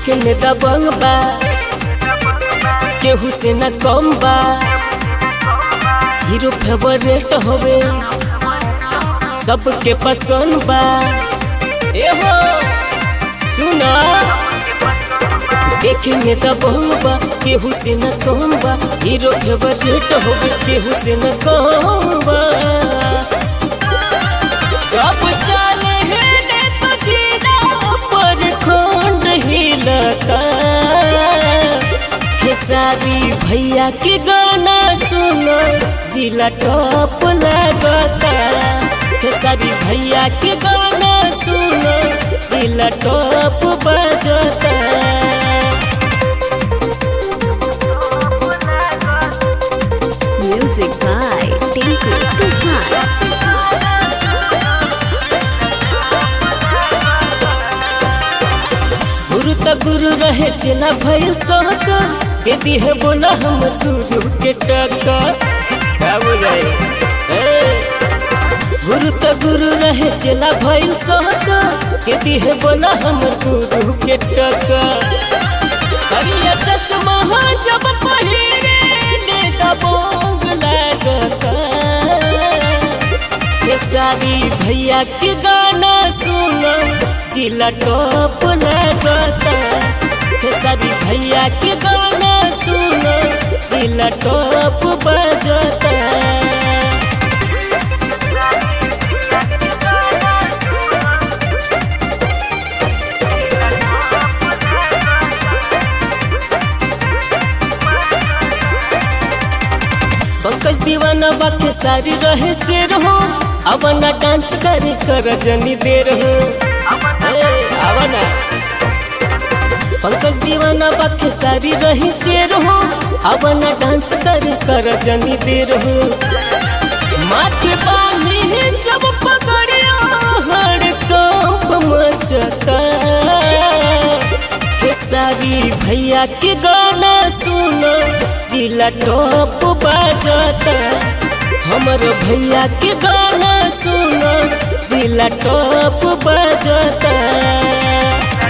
देखे में दबंग बा केहू से न कम बा हीरो फेवरेट होवे सबके पसंद बा एहो सुना देखे में दबंग बा केहू से न कम बा हीरो फेवरेट होवे केहू से न कम बा जब चले हिले तो जिला पर खंड हिलता खेसारी भैया के गाना सुनो जिला टॉप लगता खेसारी भैया के गाना सुनो जिला टॉप बजता Music by Tinku Tufan. गुरु त गुरु रहे चला भइल सहक के दिहे बोला हम गुरु के टक्का क्या बुझाई ए गुरु त गुरु रहे चला भइल सहक के दिहे बोला हम गुरु के टक्का करिया चश्मा जब पहिरे ले दबोंग लगता ये सारी भैया के गाना सुनो जिला टॉप लगता ये सारी भैया के गाना सुनो जिला टॉप बजता पंकज दीवाना बाके सारी रहे शेर हो अवना डांस करे कर जनी देर हो ए, आवना पंकज दीवाना बाके सारी रही शेर हो अवना डांस करे कर जनी देर हो माथे बानी जब पकड़िया हर कंप मचता खेसारी भैया के गाना सुनो जिला टॉप बजता हमर भैया के गाना सुनो जिला टॉप बजता